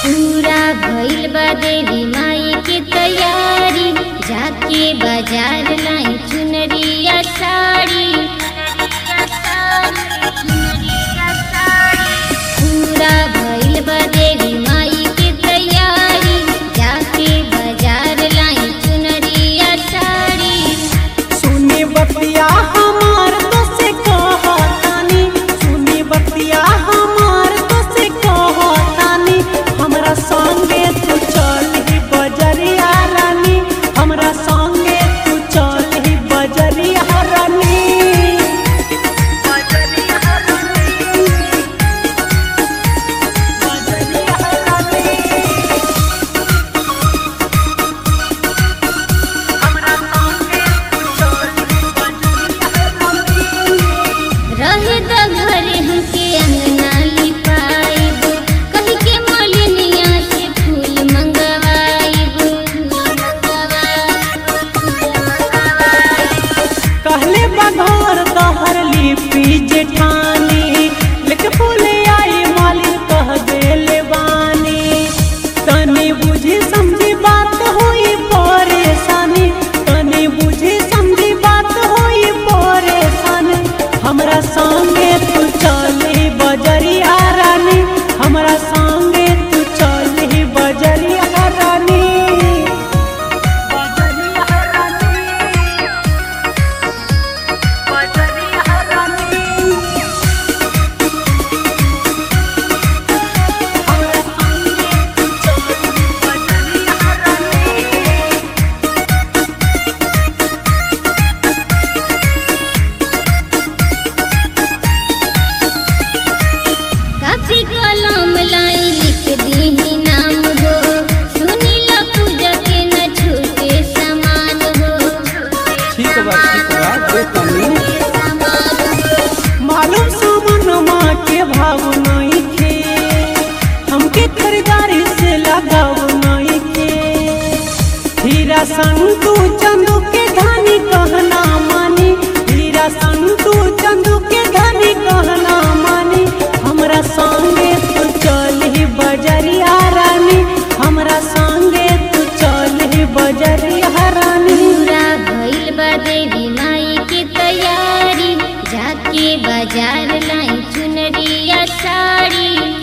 पूरा भइल बा देवी माई के तैयारी जाके बाजार लाई चुनरिया साड़ी पूरा भइल बा देवी माई के तैयारी जाके बाजार लाई चुनरिया साड़ी सुनी बतिया हमार तो से कहतानी सुनी बतिया हमार तो से कहतानी हमरा संगे तू चल ही बजरिया रानी हमरा संगे तू चल ही बजरिया रानी बजरिया रानी बजरिया रानी हमरा संगे तू चल ही बजरिया रानी रहे द घरे हमके अंगना लिपाइब कही के मलिनिया से फूल मंगवाइब कहले बघोर तोहर लिपि जेठानी लेके फूले आई मालिन कह देले बानी तनी बुझी समझी बात होई परेशानी तनी बुझी समझी बात होई परेशानी हमरा संगे तू चली बजरिया रानी हमरा संगे तू चली बजरिया रानी बजरिया रानी बजरिया रानी हमरा संगे तू चली बजरिया रानी काफी कलम लाई लिख दीही नाम हो सुनी ला पूजा के न छूटे समान हो ठीक बा ठीक बा दे तनी मालूम सुमन माँ के भाव नहीं खे हमके खरीदारी से लगाव नहीं के हीरा संतू चंदू के धानी कहना मानी हीरा संतू चंदू के धानी कहना मानी हमरा संगे तू चल ही बजरिया रानी हमरा संगे तू चल ही बजरिया रानी पूरा भइल बा देवी माई के तैयारी जाके बाजार लाई चुनरिया साड़ी